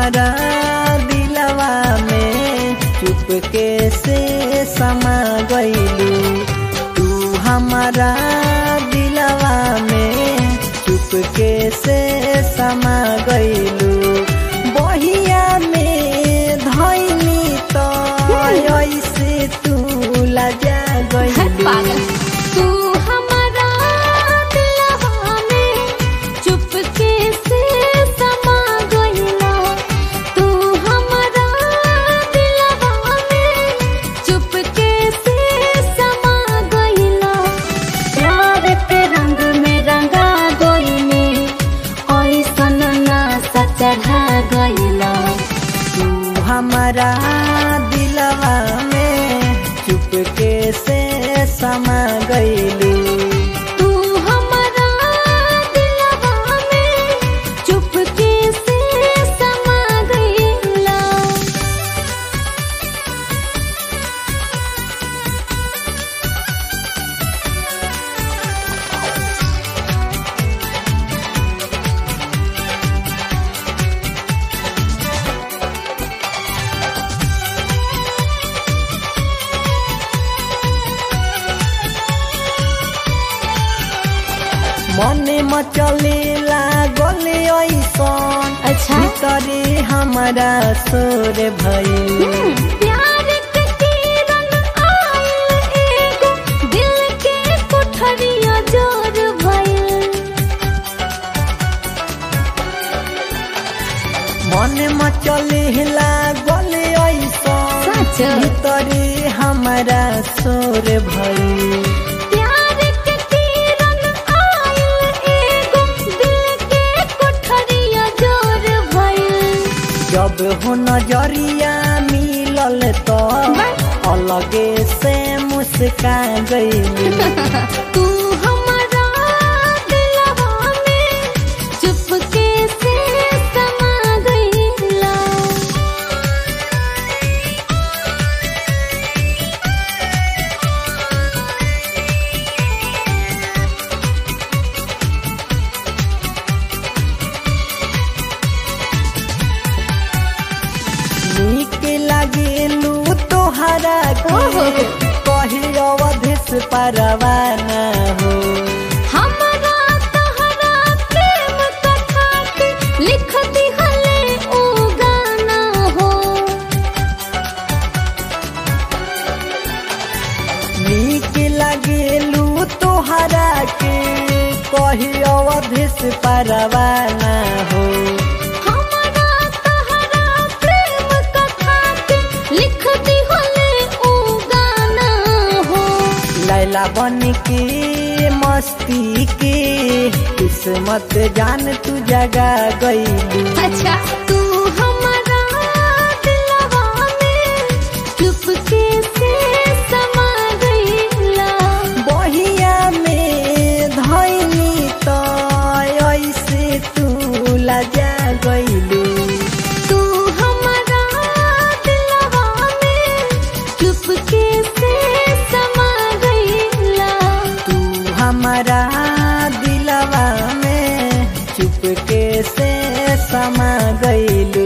हमारा दिलवा में चुपके से समा गईलू तू हमारा दिलवा में चुपके से समा गईलू बहिया में धैनी तो ऐसे तू लजा गईलू पागल तू हमारा दिलवा में चुपके से समा गइला तू हमारा दिलवा में चुपके से समा गइला प्यार के रंग में रंगा गइले ऐसन नासा चढ़ा गइला तू हमारा दिलवा में चुपके से समा गईलू तू हमारा दिलवा में चुपके से समा गइला मने मचले लागल ऐसन अच्छा भीतरे हमारा सोर भइल प्यार के किरण आयल एगो दिल के कोठरिया जोर भइल मने मचले लागल ऐसन सच? भीतरे हमारा सोर भइल प्यार के किरण आयल एगो दिल के कोठरिया जोर भइल जब हो नजरिया मिलल तो अलगे से मुस्का गईली तू हमारा दिलवा में चुपके से समा गइला नीक लागेलू तोहरा ओहो। के कही अवधेश परवाना हो हमारा तहरा प्रेम कथा के लिख दिहले ओ गाना हो नीक लागेलू तोहरा के कही अवधेश परवाना हो हमारा तहरा प्रेम कथा के लिख दिहले ओ गाना हो लैला बन के मस्ती के किस्मत जान तू जगा गईलू अच्छा तू हमारा दिलवा में चुपके से समा गइला बहिया में धैनी तो ऐसे तू लजा गईलू तू हमारा दिलवा में चुपके से समा गइला तू हमारा दिलवा में चुपके से समा गईलू